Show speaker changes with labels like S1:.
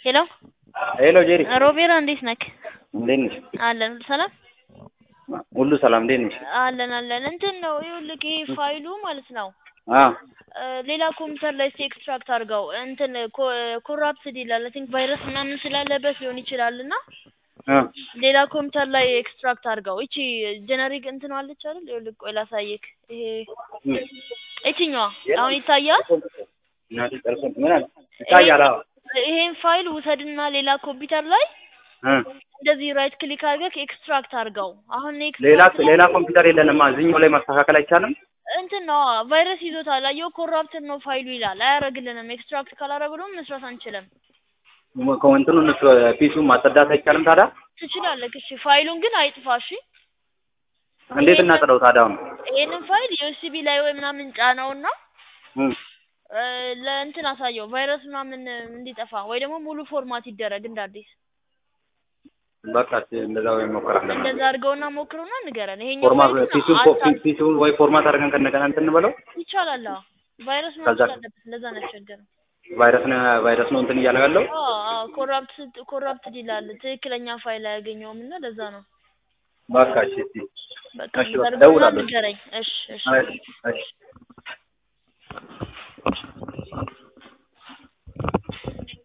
S1: ሄሎ
S2: ሄሎ ጄሪ
S1: ሮቤራ እንዴት ነክ?
S2: እንዴት ነሽ?
S1: አለን ሁሉ ሰላም
S2: ሁሉ ሰላም እንዴት ነሽ?
S1: አለን አለን። እንትን ነው ይኸውልህ ይሄ ፋይሉ ማለት ነው
S2: አ
S1: እ ሌላ ኮምፒውተር ላይ እስኪ ኤክስትራክት አድርገው እንትን ኮራፕትድ ይላል። አይ ቲንክ ቫይረስ ምናምን ስላለበት ሊሆን ይችላል እና
S2: አ
S1: ሌላ ኮምፒውተር ላይ ኤክስትራክት አድርገው። እቺ ጀነሪክ እንትን አለች አይደል? ይኸውልህ ቆይ ላሳይክ። ይሄ እቺኛዋ አሁን ይታያል።
S2: እናቴ ጨርሶ ምን አለ ይታያል። አዎ
S1: ይሄን ፋይል ውሰድና ሌላ ኮምፒውተር ላይ
S2: እ
S1: እንደዚህ ራይት ክሊክ አድርገህ ኤክስትራክት አድርገው። አሁን
S2: ሌላ
S1: ኤክስትራክት
S2: ሌላ ኮምፒውተር የለንማ እዚህኛው ላይ ማስተካከል አይቻልም።
S1: እንትን ነው ቫይረስ ይዞታል። አየው ኮራፕትድ ነው ፋይሉ ይላል። አያረግልንም። ኤክስትራክት ካላረግነው መስራት አንችልም።
S2: ከእንትኑን ፒሱን ማጸዳት አይቻልም ታዲያ?
S1: ትችላለህ። እሺ ፋይሉን ግን አይጥፋ። እሺ
S2: እንዴት እናጽደው ታዲያ? አሁን
S1: ይሄንን ፋይል ዩኤስቢ ላይ ወይ ምናምን ጫነውና
S2: እ
S1: እ ለእንትን አሳየው ቫይረስ ምናምን እንዲጠፋ ወይ ደግሞ ሙሉ ፎርማት ይደረግ እንደ አዲስ
S2: በቃ እንደዛ ወይ ሞክራለን።
S1: እንደዛ አድርገውና ሞክሩና ንገረን። ይሄኛው
S2: ፎርማት
S1: ፋይል ግን
S2: ፒሱን
S1: አታ-
S2: ፒሱን ወይ ፎርማት አድርገን ከነገና እንትን እንበለው።
S1: ይቻላል። አዎ ቫይረስ ምናምን
S2: ከዛ-
S1: ስላለበት እንደዛ ነው ያስቸገረው።
S2: ቫይረስ ነው ቫይረስ ነው እንትን እያለ ያለው።
S1: አዎ አዎ ኮራፕት ኮራፕትድ ይላል። ትክክለኛ ፋይል አያገኘውም እና ለዛ ነው።
S2: በቃ እሺ እሺ
S1: በቃ
S2: እሺ፣
S1: እንደዛ
S2: በቃ
S1: አድርገውና
S2: እደውላለሁ።
S1: ንገረኝ። እሺ እሺ
S2: እሺ እሺ